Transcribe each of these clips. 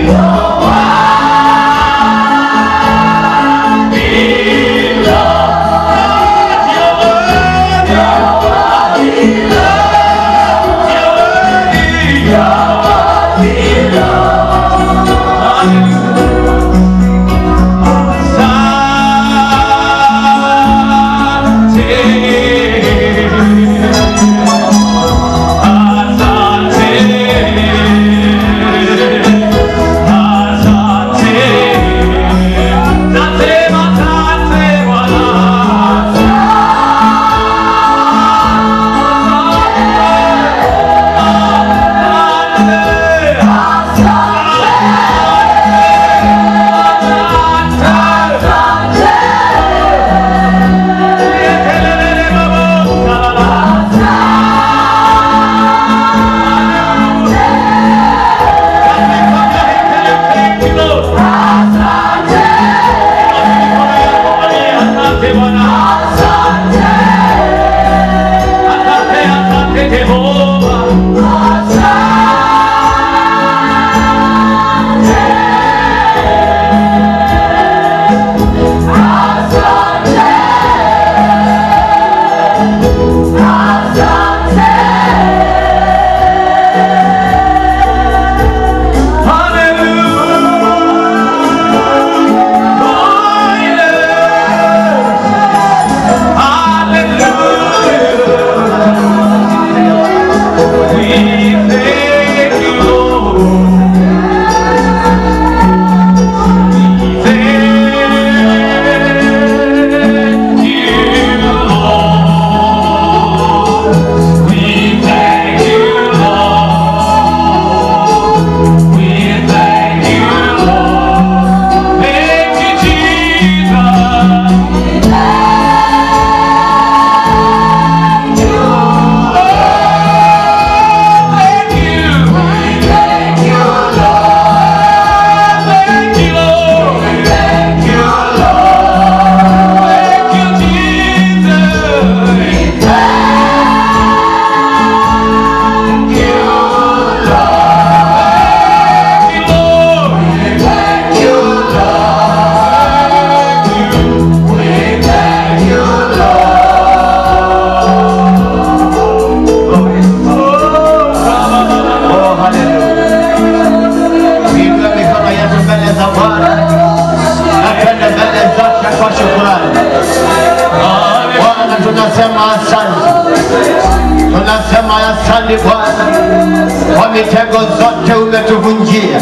Tunasema asante Bwana kwa mitego zote umetuvunjia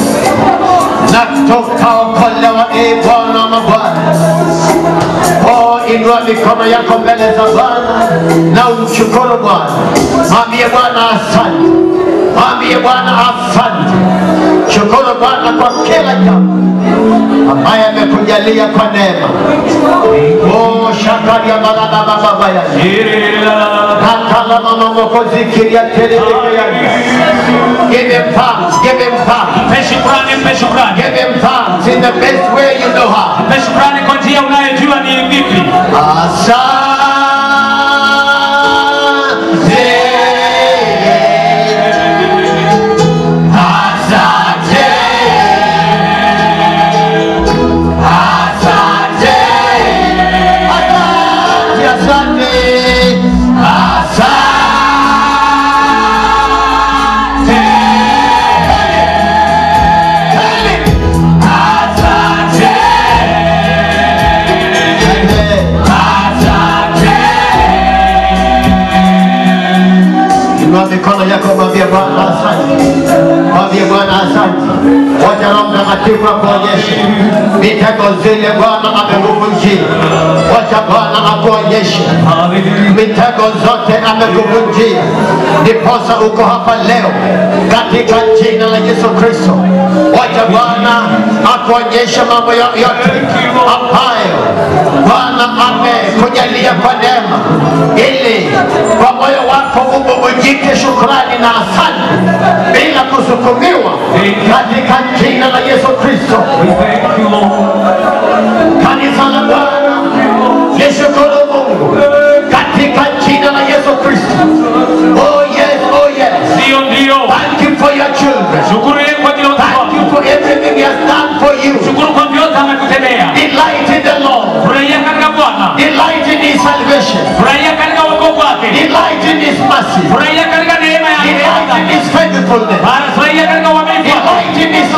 na tukaokolewa, e Bwana mabwana. Oh, inua mikono yako mbele za Bwana na umshukuru Bwana, mwambie Bwana asante, mwambie Bwana asante. Shukuru Bwana kwa kila jambo ambaye amekujalia kwa neema. Oh, shakaria barada baba ya Katala mama mokozi kiria tele tele ya Give him thanks, give him thanks, Mpe shukrani, mpe shukrani, give him thanks in the best way you know how. mpe shukrani kwa njia unayojua ni vipi. Asante. Asante. Asante. Asante. Asante. Inua mikono yako, mwambie Bwana asante, mwambie Bwana asante. Wacha Roho Mtakatifu akuonyeshe mitego zile Bwana amekuvunjia. Wacha Bwana akuonyeshe mitego zote amekuvunjia, ndiposa uko hapa leo katika jina la Yesu Kristo. Wacha Bwana akuonyeshe mambo yo- yote ambayo Bwana amekujalia kwa neema, ili kwa moyo wako ububujike shukrani na asante bila kusukumiwa, katika jina la Yesu Kristo. Kanisa la Bwana lishukuru Mungu katika jina la Yesu Kristo. Oh yes, oh yes. Ndio, ndio, Thank you for your children. shukuru yeye kwa ajili ya watoto Thank wako. you for everything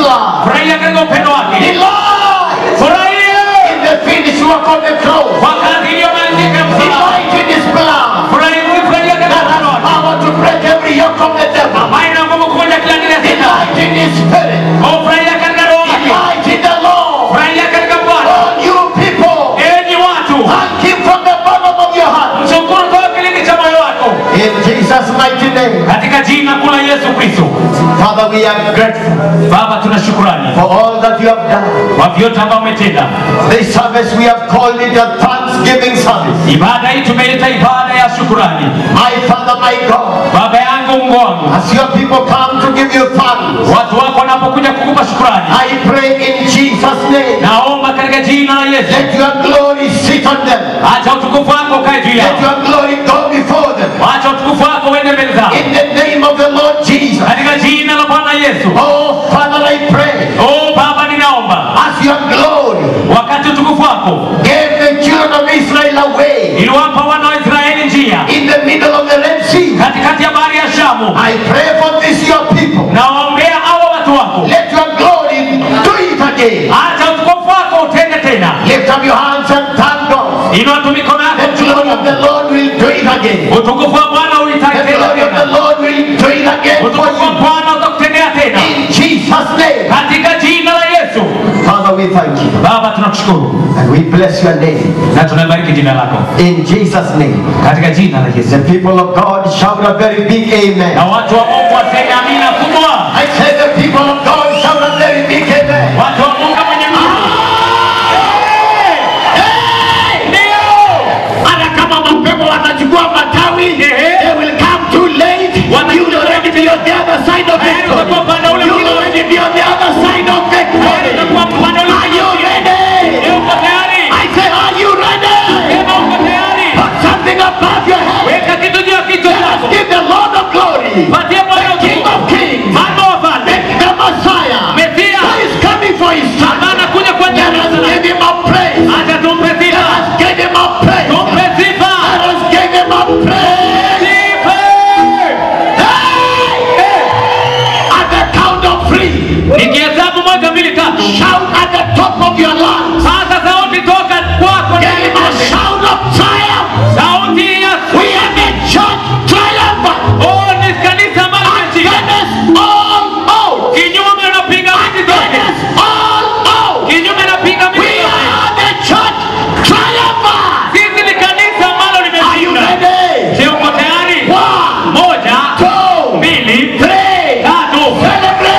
love. furahia katika upendo wake Delight furahia in the finished work of the cross. kwa kazi iliyomalizika ya msalaba Delight in His blood. furahia furahia katika That upendo has wake power to break every yoke of the devil. ambaye ina nguvu kuvunja kila dini ya shetani Delight in His spirit. Oh, furahia katika roho yake Delight in the Lord. furahia katika bwana All you people, enyi watu thank Him from the bottom of your heart. mshukuru toka kilindi cha moyo wako In Jesus' mighty name. katika jina kuu la yesu kristo Father, we are grateful baba tuna shukurani for all that you have done. kwa vyote ambao umetenda This service we have called it a thanksgiving service. ibada hii tumeita ibada ya shukurani My Father, my God, baba yangu mungu wangu as your people come to give you thanks, watu wako wanapokuja kukupa shukurani I pray in Jesus' name, naomba katika jina la yesu let your glory sit on them. acha utukufu wako ukae juu Let yao your glory go before them. acha utukufu wako uende mbele zao In the name of the Lord Jesus. katika jina la bwana yesu Oh, Father, I pray oh baba ninaomba as your glory wakati utukufu wako gave the children of Israel away iliwapa wana wa israeli njia in the middle of the Red Sea. katikati ya bahari ya shamu I pray for this your people. nawaombea hawa watu wako Let your glory do it again. acha utukufu wako utende tena Lift up your hands and thank God. inua tu mikono yako The glory of the Lord will do it again. utukufu wa bwana uitake The tena glory of the tena Lord will do it again for utukufu wa you. bwana utakutendea tena In Jesus' name. katika jina la yesu Father, we thank you. baba tunakushukuru And we bless your name. na tunalibariki jina lako In Jesus' name. katika jina la yesu The people of God shout a very big na amen. watu wa mungu waseme amina kubwa I say the people of God shout a very big amen. watu wa mungu mwenye nguvu ndio Hata kama mapepo watachukua matawi, they will come too late. You will already be on the other side of Tayari victory. utakuwa upande ule You will mwingine. already be on the other side of Tayari victory. utakuwa upande ule Are you mwingine. ready? Je, uko tayari I say, are you ready? sema uko tayari Put something above your head. weka kitu juu ya kichwa chako Give the Lord of glory, patie bwana the King utukufu of kings, mfalme wa falme the Messiah, mesia who is coming for his son. ambaye anakuja kwa Let jina us la give him a praise. acha tumpe Let sifa us give him a praise. tumpe sifa Let us give him a praise. sifa Hey! At the count of three, nikihesabu moja mbili tatu shout at the top of your lungs. sasa sauti toka kwako Give him a shout of triumph. sauti ya We are the church triumphant. oh ni kanisa ambalo limeshinda Against all odds. kinyume unapiga miti zote Against all odds. kinyume napiga We miti zote are the church triumphant. sisi ni kanisa ambalo Are you limeshinda ready? je uko tayari One, moja two, mbili three. tatu Celebrate.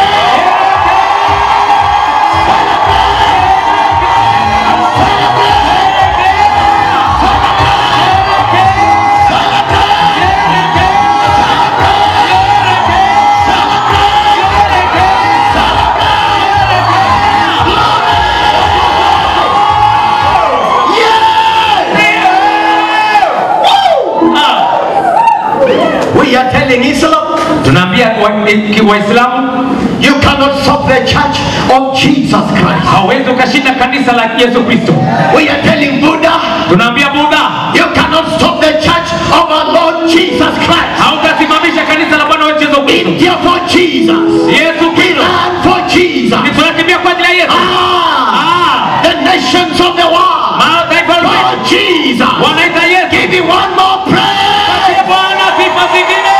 Ah, We are telling Islam, tunaambia wa- ki- waislamu you cannot stop the church of Jesus Christ. hawezi ukashinda kanisa la yesu kristo We are telling Buddha, tunaambia budha you cannot stop the church of our Lord Jesus Christ. hautasimamisha kanisa la bwana wetu yesu kristo India for Jesus. yesu kristo Iran for Jesus. Ni tunakimbia kwa ajili ya yesu Ah, Ah, the nations of the world. mataifa For ulimwengu Jesus. wanaita yesu Give me one more praise. Ee bwana sifa zingine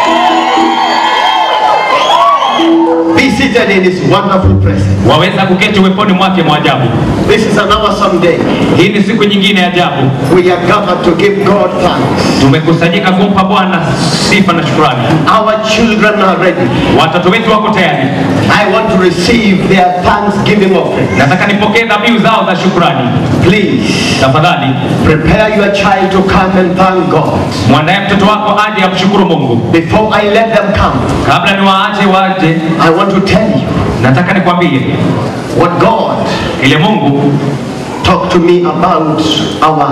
Be seated in his wonderful presence. waweza kuketi uweponi mwake mwa ajabu This is an awesome day. hii ni siku nyingine ya ajabu We are gathered to give God thanks. tumekusanyika kumpa bwana sifa na shukrani Our children are ready. watoto wetu wako tayari I want to receive their thanksgiving offering. nataka nipokee dhabihu zao za shukrani Please tafadhali prepare your child to come and thank God. mwandaye mtoto wako aje amshukuru mungu Before I let them come, kabla niwaache waje I want to tell you nataka nikwambie what God ile mungu talked to me about our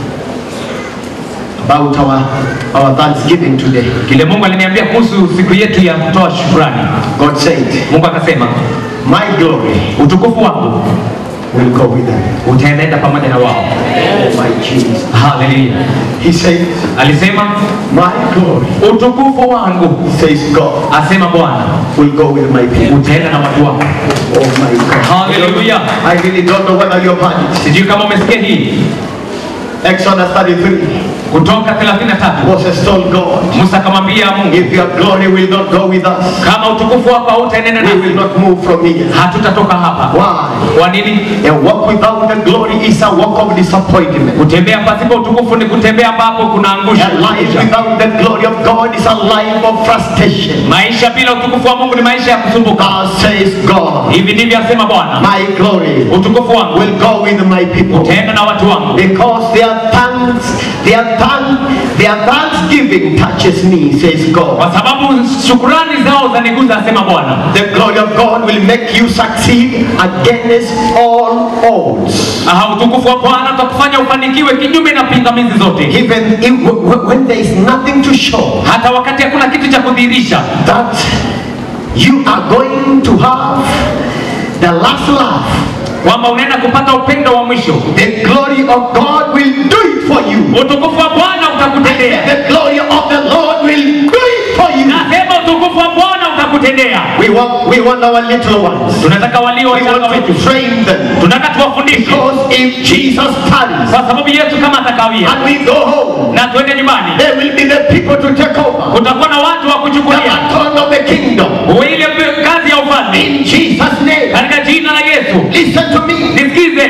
about our our Thanksgiving today. kile mungu aliniambia kuhusu siku yetu ya kutoa shukrani God said, mungu akasema "My glory utukufu wangu will go with them. utaenenda pamoja na wao. Oh my Jesus. Haleluya. He says, Alisema My glory, utukufu wangu, says God, asema Bwana, will go with my people. utaenda na watu wako. Oh my God. Hallelujah. I really don't know whether you've heard it. Sijui kama umesikia hii Exodus 33. kutoka 33 Moses told God, Musa akamwambia Mungu, if your glory will not go with us, kama utukufu wako hautaenenda we will nasi, not move from here. hatutatoka hapa. Why? Kwa nini? A walk without the glory is a walk of disappointment. Kutembea pasipo utukufu ni kutembea ambapo kunaangusha. A life without the glory of God is a life of frustration. Maisha bila utukufu wa Mungu ni maisha ya kusumbuka. God says, God, Hivi ndivyo asema Bwana, my glory utukufu wangu will go with my people. utaenda na watu wangu, Because their thanks, their thank, their thanksgiving touches me, says God. kwa sababu shukurani zao zaniguza, asema Bwana. The glory of God will make you succeed against all odds. Aha, utukufu wa Bwana utakufanya ufanikiwe kinyume na pingamizi zote, Even if, w- when there is nothing to show hata wakati hakuna kitu cha kudhihirisha that you are going to have the last laugh. kwamba unaenda kupata upendo wa mwisho. The glory of God will do it for you. Utukufu wa Bwana utakutendea. The glory of the Lord will do it for you. Nasema utukufu wa Bwana utakutendea. We want, we want our little ones. Tunataka walio We wachanga want wetu, to train them. tunataka tuwafundishe, Because if Jesus tarries kwa sababu Yesu kama atakawia and we go home, na tuende nyumbani, there will be the people to take over kutakuwa na watu wa the kuchukulia baton of the kingdom. ile kazi ya ufalme In Jesus' name. katika jina la Yesu. Listen to me. Nisikize,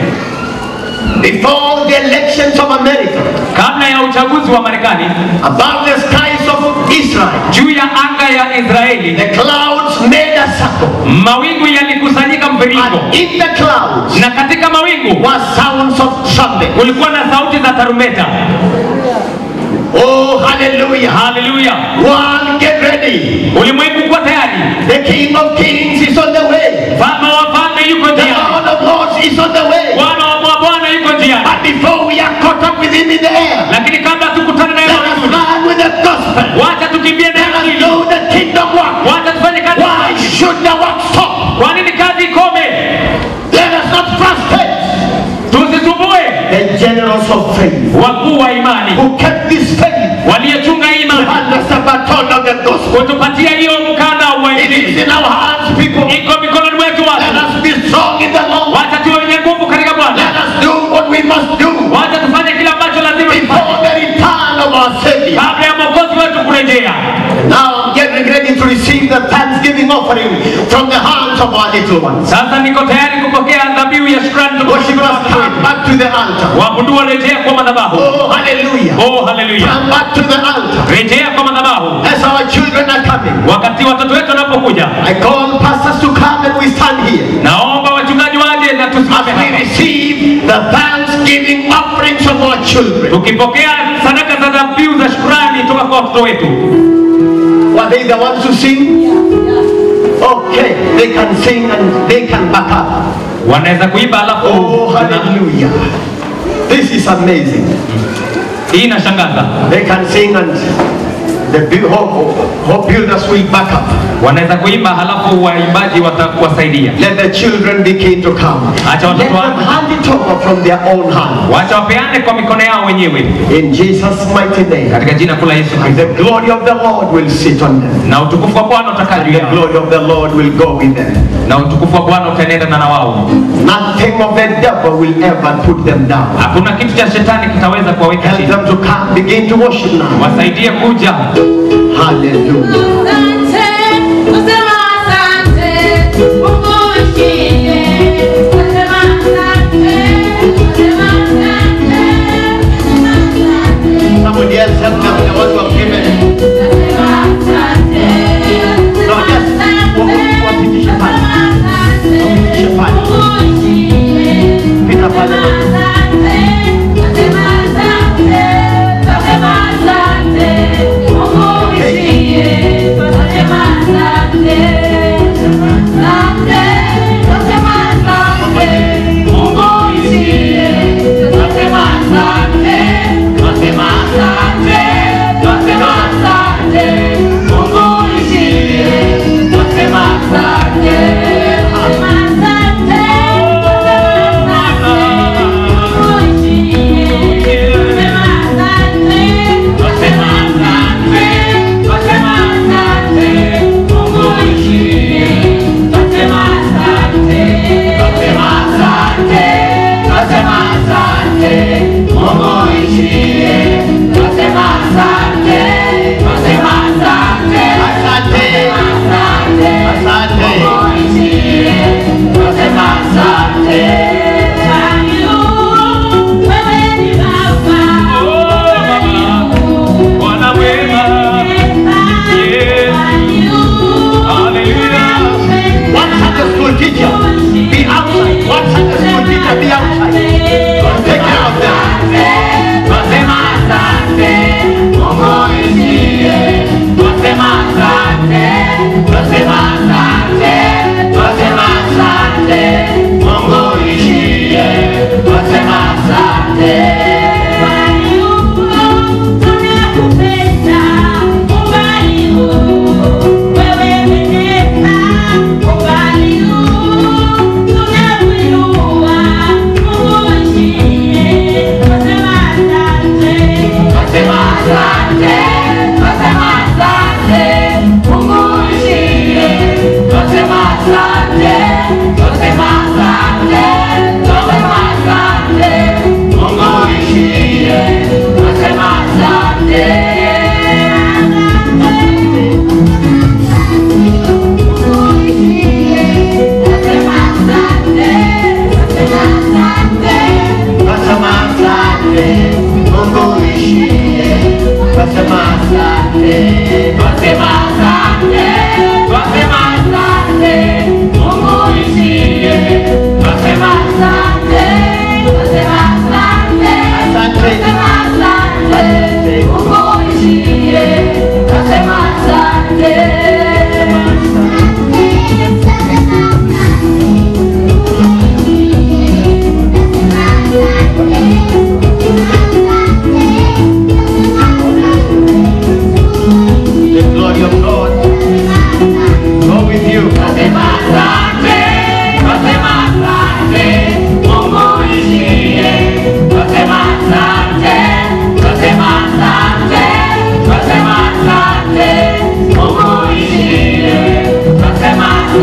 Before the elections of America, kabla ya uchaguzi wa Marekani, above the skies of Israel, juu ya anga ya Israeli the clouds made a circle. mawingu yalikusanyika mviringo, And in the clouds na katika mawingu were sounds of trumpet. kulikuwa na sauti za tarumbeta. Oh, hallelujah. Haleluya! One, get ready. Ulimwengu kuwa tayari, The King of Kings is on the way. mfalme wa falme yuko The njiani, Lord of Lords is on the way. Bwana wa mabwana yuko njiani. But before we are caught up with him in the air, Lakini kabla tukutane naye let us mawinguni, run with the gospel. wacha tukimbie na Let us Injili, do the kingdom work. wacha tufanye kazi. Why should the work stop? Kwa nini kazi ikome? Let us not frustrate Tusisumbue the generals of faith wakuu wa imani who kept this faith waliochunga hii imani, under the baton of the gospel. kutupatia hiyo mkanda wa It Injili. is in our hands, people. Iko mikononi mwetu Let watu, us be strong in the Lord. wacha tuwe wenye nguvu katika Let Bwana, us do what we must do wacha tufanye kile ambacho lazima tufanye before the return of our Savior. kabla ya mwokozi wetu kurejea. Now I'm getting ready to receive the thanksgiving offering from the hands of our little ones. Sasa niko tayari kupokea dhabihu ya shukrani kutoka Worshippers, kwa watu come wetu. back to the altar. Waabudu warejea kwa madhabahu. Oh, hallelujah. Oh, haleluya! Come back to the altar. Rejea kwa madhabahu As our children are coming, wakati watoto wetu wanapokuja. I call pastors to come and we stand here. Naomba wachungaji waje na tusimame As we hapa receive the thanksgiving offerings of our children. tukipokea sadaka za dhabihu za shukrani toka kwa watoto wetu. Were they the ones who sing? Okay, they can sing and they can back up. Wanaweza kuimba alafu Oh, hallelujah. This is amazing. hii inashangaza. They can sing and the bu- hope, hope builders will back up. Wanaweza kuimba halafu waimbaji watakuwasaidia. Let the children begin to come. Acha Let watoto them wangu hand it over from their own hand. wacha wapeane kwa mikono yao wenyewe In Jesus' mighty name. katika jina kuu la Yesu And Kristo, the glory of the Lord will sit on them. na utukufu wa Bwana utakaa And juu the yao, glory of the Lord will go with them. na utukufu wa Bwana utaenenda na wao. Nothing of the devil will ever put them down. Hakuna kitu cha shetani kitaweza kuwaweka Help chini. them to come, begin to worship now. Wasaidie kuja. Hallelujah. Asante, kusema asante, Mungu uishie. Kusema asante, kusema asante, kusema asante, Somebody else help them, the ones who have given. kusema asante, No, just wa- wapitishe pale. Wapitishe pale. Mungu uishie. Pita pale. Kusema asante, kusema asante, kusema asante, Mungu uishie. Kusema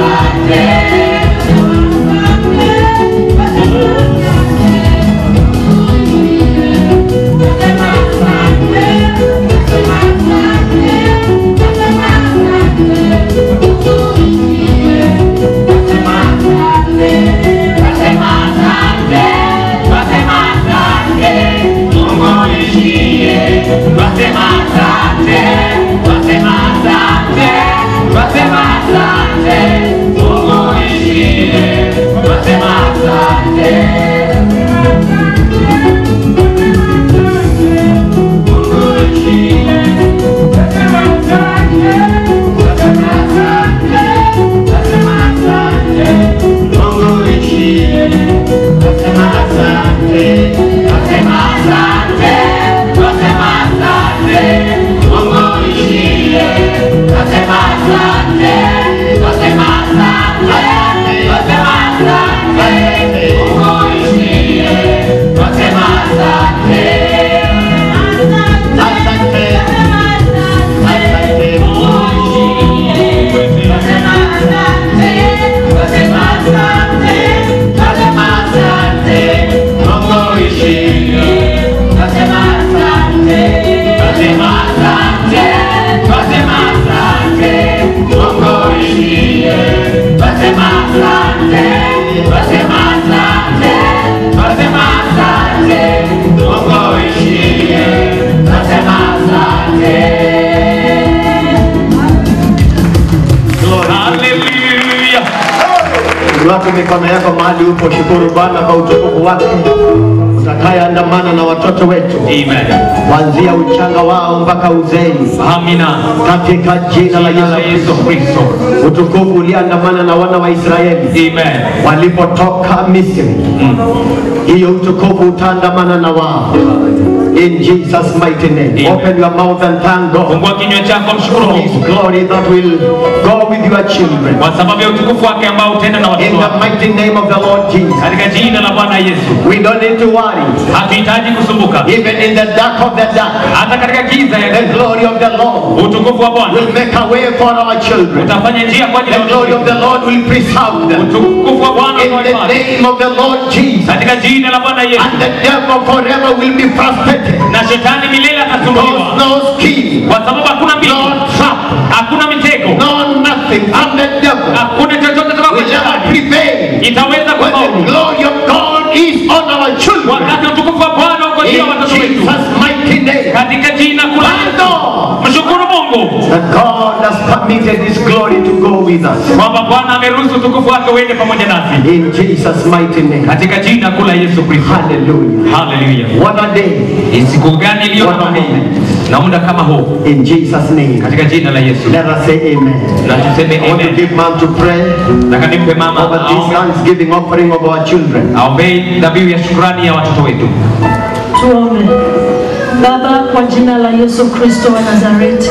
Hallelujah. Watu mikono yako mahali upo, shukuru Bwana kwa utukufu wake utakayeandamana na watoto wetu Amen. kuanzia uchanga wao mpaka uzeeni, Amina. katika jina la Jina la Yesu Yesu Kristo. Kristo. Utukufu uliandamana na wana wa Israeli Amen. walipotoka Misri, hiyo utukufu utaandamana na wao. In Jesus mighty name, Amen. open your mouth and thank God Fungua kinywa chako mshukuru for His Mungu glory that will go with your children. kwa sababu ya utukufu wake ambao utenda na In watoto the wako. mighty name of the Lord Jesus, Katika jina la Bwana Yesu. we don't need to worry. Hatuhitaji kusumbuka. Even in the dark of the dark, Hata katika giza ya the glory of the Lord utukufu wa Bwana will make a way for our children. utafanya njia kwa ajili The ya glory of watoto. the Lord will preserve them. Utukufu wa Bwana In the utawafanya. name of the Lord Jesus. Katika jina la Bwana Yesu. And the devil forever will be frustrated. Na shetani milele Because atasumbuliwa. no scheme, Kwa sababu hakuna no mbinu, trap, hakuna mitego, no nothing from the devil hakuna chochote kutoka kwa will ever shetani prevail. itaweza When the kufaulu. glory of God is on our children. Wakati utukufu wa Bwana uko juu ya In watoto wetu. Jesus' mighty name. Katika jina kula Thank God mshukuru Mungu that God has permitted His glory to go with us. kwamba Bwana ameruhusu utukufu wake uende pamoja nasi. In Jesus' mighty name. Katika jina kula Yesu Kristo. Hallelujah. Haleluya. What a day. Ni siku gani iliyo What a kama hii moment. na muda kama huu? In Jesus' name. Katika jina la Yesu. Let us say amen. Na tuseme I want to amen. give man to pray Nataka nimpe mama over this aombe- thanksgiving offering of our children. aombee dhabihu ya shukrani ya watoto wetu. Tuombe. Baba, kwa jina la Yesu Kristo wa Nazareti,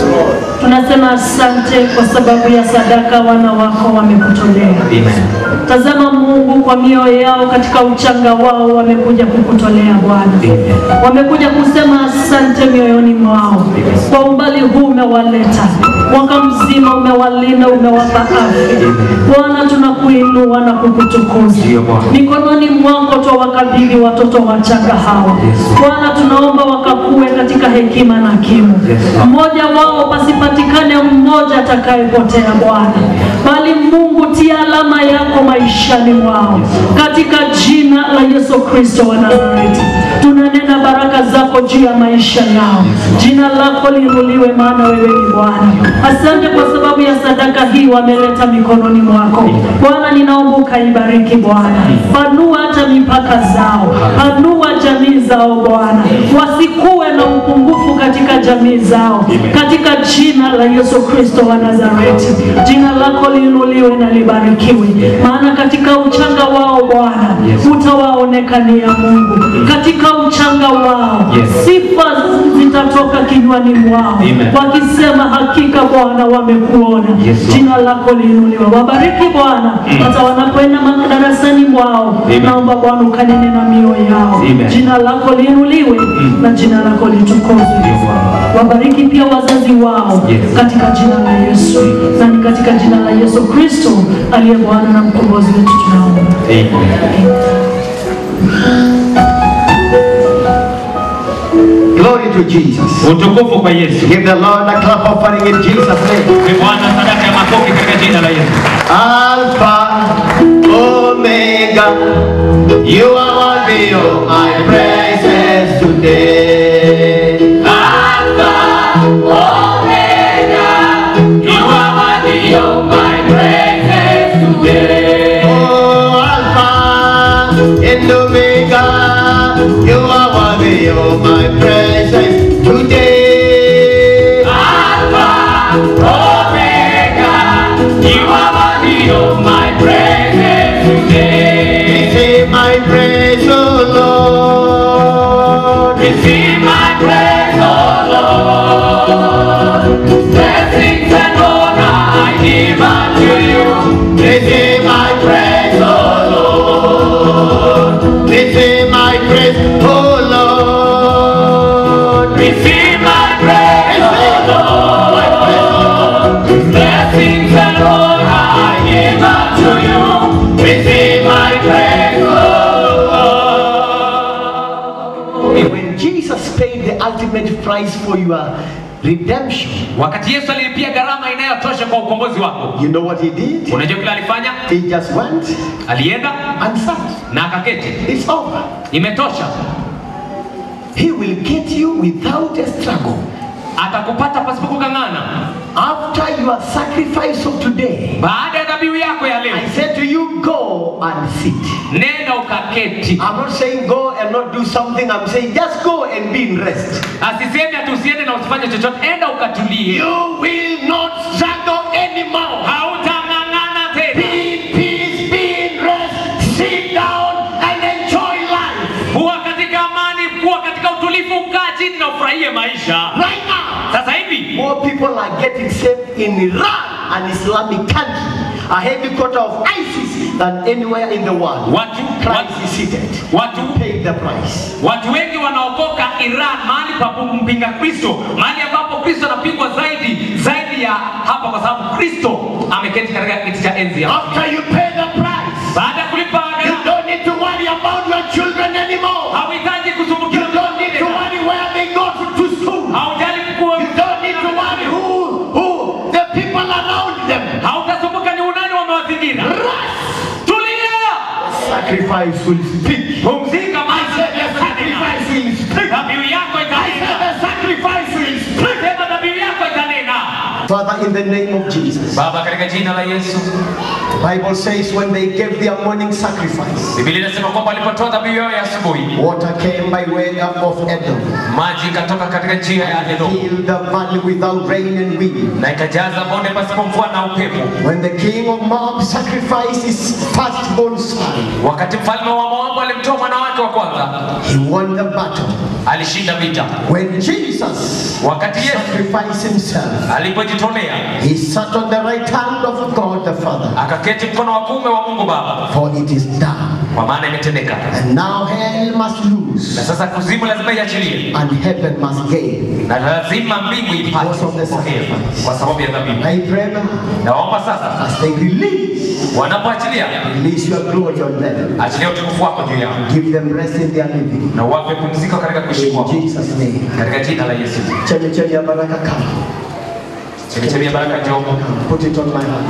tunasema asante kwa sababu ya sadaka wana wako wamekutolea. Amen. Tazama Mungu, kwa mioyo yao katika uchanga wao wamekuja kukutolea Bwana, Amen. wamekuja kusema asante mioyoni mwao. Kwa umbali huu umewaleta, mwaka mzima umewalinda, umewapa afya. Bwana, tunakuinua na kukutukuza Ndiyo, Bwana. mikononi mwako twawakabidhi watoto wachanga hawa Bwana, tunaomba wakakue katika hekima na kimo. Yes, Lord. Mmoja wao pasipatikane mmoja atakayepotea Bwana, bali Mungu tia alama yako maishani mwao katika jina la Yesu Kristo wa Nazareti. Tunanena baraka zako juu ya maisha yao, jina lako liinuliwe, maana wewe ni Bwana. Asante kwa sababu ya sadaka hii wameleta mikononi mwako Bwana, ninaomba ukaibariki Bwana, panua hata mipaka zao, panua jamii zao Bwana, wasikuwe na upungufu katika jamii zao, katika jina la Yesu Kristo wa Nazareti. Jina lako liinuliwe na libarikiwe, maana katika uchanga wao Bwana utawaonekania Mungu, katika uchanga wao Yes. sifa zitatoka kinywani mwao Amen. wakisema hakika Bwana wamekuona. Yes, Lord. Jina lako liinuliwe, wabariki Bwana hata wanapoenda madarasani mwao. Amen. Naomba Bwana ukanene na mioyo yao, Amen. jina lako liinuliwe na jina lako litukuzwe. Ndiyo, Bwana. wabariki pia wazazi wao Yes. katika jina la Yesu, na ni katika jina la Yesu Kristo aliye Bwana na mkombozi wetu tunaomba. Glory to Jesus. Utukufu kwa Yesu. Give the Lord a clap offering in Jesus' name. Ni Bwana sadaka ya makofi katika jina la Yesu. Alpha, Omega, you are worthy of my praises today. Alpha, Omega, you are worthy of my praises today. Oh, Alpha and Omega, you are worthy of my praises today. Alpha, Omega, you are worthy of my praises today. Receive my praise, O Lord. Receive my praise, O Lord. Blessings and honor I give unto you. Receive my praise, O Lord. Receive my praise, O Lord. Receive my praise, O Lord. Blessings and honor I give unto you. Receive my praise, O Lord. When Jesus paid the ultimate price for your redemption, Wakati Yesu alilipia gharama inayotosha kwa ukombozi wako, you know what he did? unajua kile alifanya? He just went Alienda and sat. na akaketi. It's over. Imetosha. He will get you without a struggle. Atakupata pasipo kung'ang'ana. After your sacrifice of today, Baada ya dhabihu yako ya leo, I said to you, go and sit. nenda ukaketi. I'm not saying go and not do something. I'm saying just go and be in rest. Asiseme ati usiende na usifanye chochote, enda ukatulie. You will not struggle anymore. Hautang'ang'ana Be tena. in peace, be in rest, sit down and enjoy life. Kuwa katika amani, kuwa katika utulivu, kaa chini na ufurahie maisha. Right now, Sasa hivi more people are getting saved in Iran, an Islamic country, a headquarter of ISIS, than anywhere in the world. watu Christ watu, is seated. watu Pay the price. Watu wengi wanaokoka Iran, mahali pa kumpinga Kristo, mahali ambapo Kristo anapingwa zaidi zaidi ya hapa, kwa sababu Kristo ameketi katika kiti cha enzi ya After you pay the price, baada ya kulipa you gharama. don't need to worry about your children anymore. Hauhitaji You kusumbukiwa don't need to worry where they go to, to school. haujali kuwa You don't need to worry who, who, the people around them. hautasumbuka ni unani wamewazingira. Tulia, Sacrifice will speak. pumzika, I maisha said the sacrifice will speak. dhabihu yako I itanena. said the sacrifice will speak. Sema dhabihu yako itanena. Father, in the name of Jesus. Baba, katika jina la Yesu, Bible says when they gave their morning sacrifice, Biblia inasema kwamba walipotoa dhabihu yao ya asubuhi, water came by way of Edom, maji ikatoka katika njia ya Edomu filled the valley without rain and wind. na ikajaza bonde pasipo mvua na upepo. When the king of Moab sacrificed his firstborn son, Wakati mfalme wa Moabu alimtoa mwana wake wa kwanza, he won the battle. alishinda vita. When Jesus Wakati Yesu sacrificed himself, alipojitolea, he sat on the right hand of God the Father, akaketi mkono wa kuume wa Mungu Baba, for it is done. kwa maana imetendeka. And now hell must Na lose, sasa kuzimu lazima iachilie, and heaven must gain. na lazima mbingu ipate Because of the kupokea sacrifice. kwa sababu ya dhabihu. I pray now, Naomba sasa as they release, wanapoachilia, release your glory on them. achilia utukufu wako juu yao Give them rest in their living. na uwape pumziko katika kuishi In kwako, Jesus' name. katika jina la Yesu. Chemi ya baraka come. Chemichemi ya baraka njoo. Put it on my hand.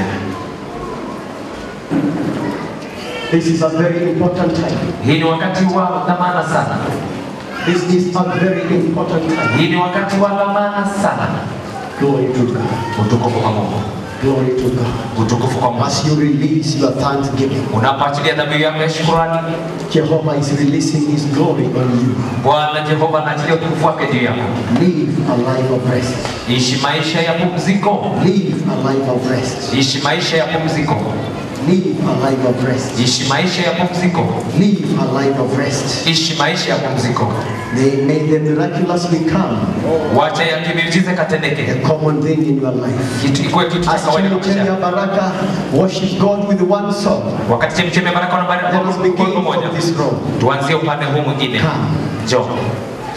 This is a very important time. Hii ni wakati wa dhamana sana. This is a very important time. Hii ni wakati wa dhamana sana. Glory to God. Utukufu kwa Mungu, Glory to God. utukufu kwa Mungu. As you release your thanksgiving, Unapoachilia dhabihu yako ya shukrani, Jehovah is releasing His glory on you. Bwana Jehova anaachilia utukufu wake juu yako. Live a life of rest. Ishi maisha ya pumziko, Live a life of rest. ishi maisha ya pumziko, Live a life of rest. ishi maisha ya pumziko, Live a life of rest. ishi maisha ya pumziko. May, may the miraculous become Wacha ya kimiujiza katendeke, a common thing in your life. kitu ikuwe kitu cha As kawaida kwa maisha Chemichemi ya yako. Baraka worship God with one song. Wakati chemchemi ya baraka Let us wanabariki begin kwa pamoja, from this room. tuanzie upande huu mwingine. Come. Njoo,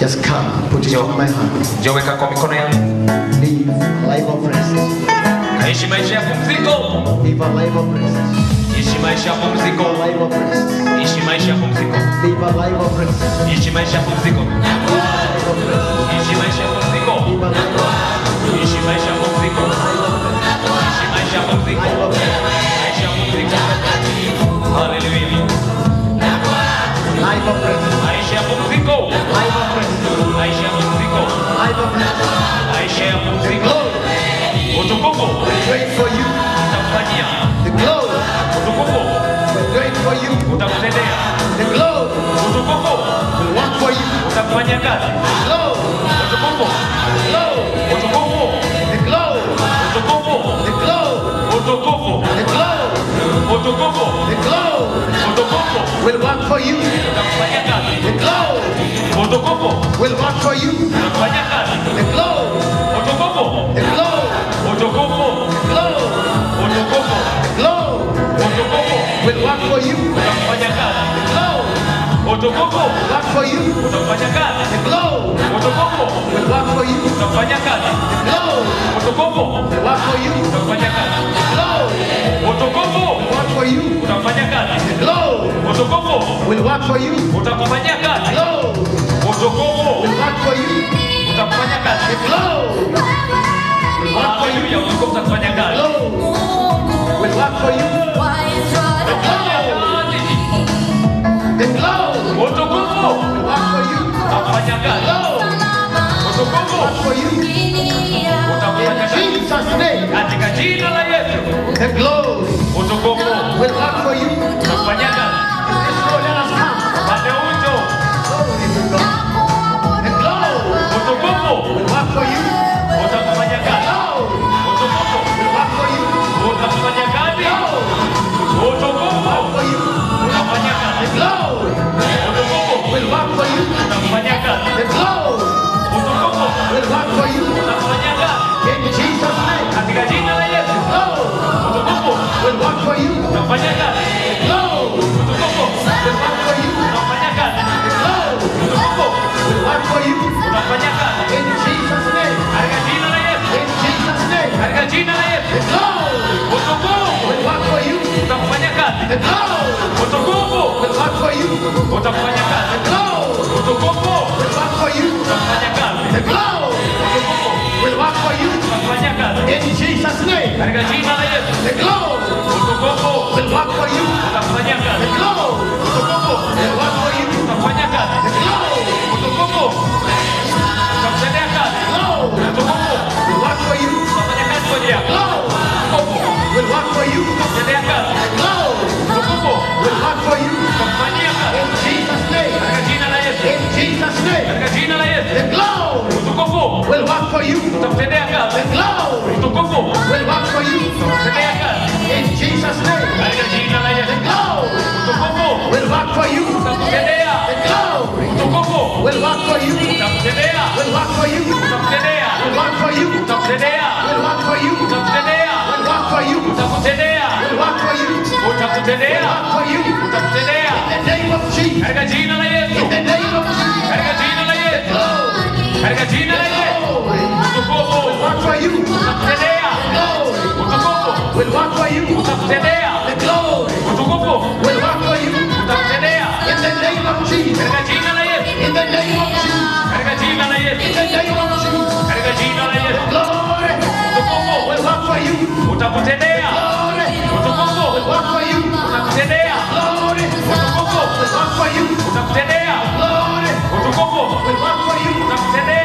Just come, put it on my hand. njoo weka kwa mikono yangu Live a life of rest. kaishi maisha ya pumziko Live a life of rest. ishi maisha ya Live pumziko a life of rest. ishi maisha ya pumziko Live a life of rest. ishi maisha ya pumziko Life of rest. ishi maisha ya pumziko Live a life of ishi maisha ya pumziko ishi maisha ya pumziko life of rest. maisha ya pumziko haleluya Life of rest. maisha ya pumziko Life of rest. maisha ya pumziko Life of rest. maisha ya pumziko Glory. utukufu Wait for you. utakufanyia The glory. utukufu Wait for you. utakutendea The glory utukufu will work for you. utakufanyia kazi Glory. utukufu Glory. utukufu The glory. utukufu The glory. utukufu The glory. utukufu The glory utukufu will work for you. utakufanyia kazi The glory utukufu will work for you. utakufanyia kazi The glory. utukufu The glory. utukufu Glory. utukufu Glory utukufu will work for you. utakufanyia kazi Glory utukufu work for you. utakufanyia kazi The glory utukufu will work for you. utakufanyia kazi Glory utukufu will work for you. utakufanyia kazi Glory utukufu work for you. utakufanyia kazi Glory utukufu will work for you. utakufanyia kazi Glory utukufu will work for you. utakufanyia kazi The glory will work for you. haleluya utukufu utakufanyia kazi Glory will work for you. The glory utukufu will work for you. utakufanyia kazi Glory utukufu work for you. utakufanyia In kazi Jesus' name, katika jina la Yesu the glory utukufu will work for you. utakufanyia kazi This road, let us come. pande ucho Glory to God. The glory utukufu will work for you. utakufanyia kazi Glory utukufu will work for you. utakufanyia kazi Glory utukufu for you. utakufanyia The kazi glory utukufu will work for you. utakufanyia kazi The glory utukufu will work for you. utakufanyia kazi In Jesus' name, katika jina la Yesu glory utukufu will work for you. utakufanyia kazi Glory utukufu will work for you. utakufanyia kazi Glory utukufu will work for you. utakufanyia kazi In Jesus' name, katika jina la Yesu in Jesus' name, katika jina la Yesu the glory utukufu will work for you. utakufanyia kazi The glory utukufu will work for you. utakufanyia kazi The glory utukufu will work for you. utakufanyia kazi The glory utukufu will work for you. utakufanyia kazi In Jesus' name, katika jina la Yesu the glory utukufu will work for you. utakufanyia The kazi glory utukufu will work for you. utakufanyia kazi The glory, utukufu utakutendea kazi glory utukufu will work for you. utafanya kazi kwa ajili yako Glory utukufu will work for you. utakutendea kazi Glory utukufu will work for you. utakufanyia kazi In Jesus' name, katika jina la Yesu in Jesus' name, katika jina la Yesu the glory utukufu will work for you. utakutendea kazi The glory utukufu will work for you. utakutendea kazi In Jesus' name, katika jina la Yesu the glory utukufu will work for you. utakutendea The glory utukufu will work for you. utakutendea Will work for you. utakutendea Will work for you. utakutendea Will work for you. utakutendea Will work for you. utakutendea Will work for you. Will utakutendea work for you. utakutendea In the name of Jesus. katika jina la Yesu In the name of Jesus. katika jina la Yesu Glory. katika jina la Yesu Glory. utukufu Work for you. utakutendea Glory. utukufu Will work for you. utakutendea The glory utukufu will work for you. utakutendea In the name of Jesus. katika jina la Yesu In the name of Jesus. katika jina la Yesu In the name of Jesus. katika jina la Yesu Glory utukufu will work for you. utakutendea Glory utukufu will work for you. utakutendea Glory utukufu will work for you. utakutendea Glory utukufu will work for you. utakutendea